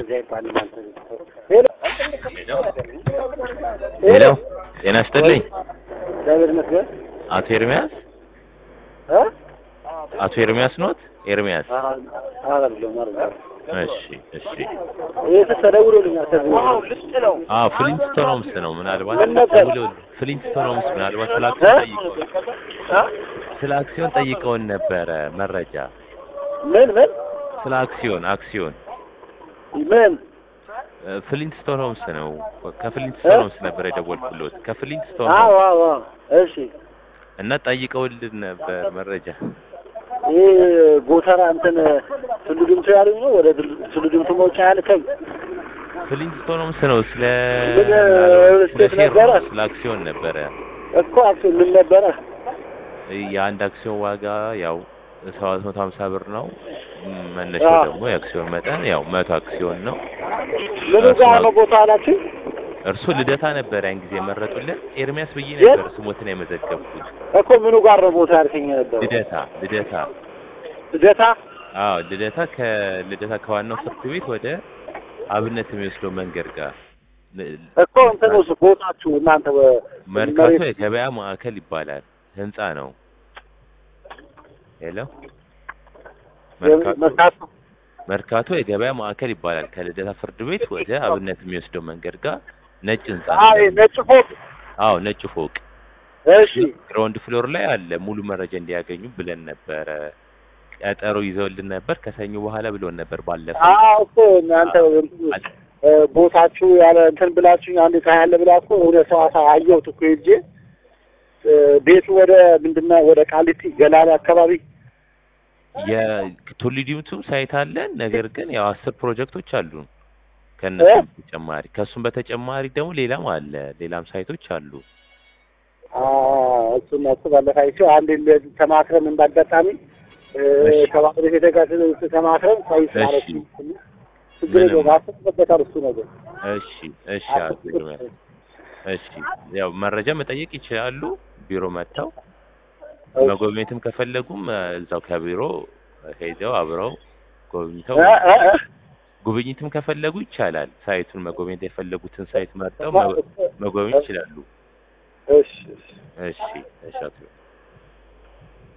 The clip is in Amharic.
እንደዚህ አይባልም። አንተ ሄሎ ሄሎ ጤና ይስጥልኝ እግዚአብሔር ይመስገን አቶ ኤርሚያስ እ አቶ ኤርሚያስ ኖት ኤርሚያስ አይደለም አይደለም እሺ እሺ ይህ ተደውሎልኛል ከዚህ አዎ ፍሊንስቶኖምስ ነው ምናልባት ምን ነበር? ደውለው ፍሊንስቶኖምስ ምናልባት ስለ አክሲዮን ጠይቀውን ስለ አክሲዮን ጠይቀውን ነበረ መረጃ ምን ምን ስለ አክሲዮን አክሲዮን ምን እ፣ ፍሊንስቶኖምስ ነው ከፍሊንስቶኖምስ ነበር የደወልኩሎት አዎ ከፍሊንስቶኖምስ አዎ አዎ እሺ እና ጠይቀውልን ነበር መረጃ ይህ ጎተራ እንትን ቱሉ ድምቱ ያሉኝ ነው ወደ ቱሉ ድምቱ መውጫ ያልከኝ ፍሊንስቶኖምስ ነው ስለ ምን፣ ስለ ስቴት ሼር ነበረ? ነው ስለ አክሲዮን ነበረ እኮ አክሲዮን ምን ነበረ የአንድ አክሲዮን ዋጋ ያው ሰባት መቶ ሀምሳ ብር ነው። ም፣ መነሻው አዎ። ደግሞ የአክሲዮን መጠን ያው መቶ አክሲዮን ነው። ምን ጋር ነው ቦታ አላችሁ እርሱ ልደታ ነበር ያን ጊዜ የመረጡልን። ኤርሚያስ ብዬ የት? ነበር ስሞትን የመዘገብኩት። እኮ ምኑ ጋር ነው ቦታ ያልከኝ ነበር ልደታ ልደታ ልደታ አዎ ልደታ ከልደታ ከዋናው ፍርድ ቤት ወደ አብነት የሚወስደው መንገድ ጋር ል- እኮ እንትን ውስጥ ቦታችሁ እናንተ በ- መርካቶ መሬት- የገበያ ማዕከል ይባላል። ህንጻ ነው። ሄሎ መርካቶ መርካቶ መርካቶ የገበያ ማዕከል ይባላል። ከልደታ ፍርድ ቤት ወደ አብነት የሚወስደው መንገድ ጋር ነጭ ህንጻ ነው። አይ ነጭ ፎቅ አዎ ነጭ ፎቅ እሺ ግራውንድ ፍሎር ላይ አለ። ሙሉ መረጃ እንዲያገኙ ብለን ነበረ። ቀጠሮ ይዘውልን ነበር ከሰኞ በኋላ ብሎን ነበር ባለፈው። አዎ እኮ እናንተ እ፣ ቦታችሁ ያለ እንትን ብላችሁ አንድ ታያለ ብላ እኮ ወደ ሰዋሳ አየሁት እኮ ሄጄ እ፣ ቤቱ ወደ ምንድነው ወደ ቃሊቲ ገላላ አካባቢ የቱሊ ዲምቱ ሳይት አለን። ነገር ግን ያው አስር ፕሮጀክቶች አሉ ከእነሱ በተጨማሪ ከእሱም በተጨማሪ ደግሞ ሌላም አለ ሌላም ሳይቶች አሉ። አ፣ እሱን እሱ ባለፈ አይቼው አንድ እንደዚህ ተማክረን እንዳጋጣሚ እ፣ እሺ። ከባለቤቴ ጋር ተማክረን ሳይስ ማለት እሺ። ችግር ምንም። የለውም አስበበታል እሱ ነገር እሺ እሺ አቶ ኤርሚያስ እሺ ያው መረጃ መጠየቅ ይችላሉ። ቢሮ መጥተው መጎብኘትም ከፈለጉም እ፣ እዛው ከቢሮ ሄደው አብረው ጎብኝተው እ፣ እ፣ እ፣ ጉብኝትም ከፈለጉ ይቻላል። ሳይቱን መጎብኘት የፈለጉትን ሳይት መርጠው መ- መጎብኘት ይችላሉ። እሺ እሺ እሺ እሺ አቶ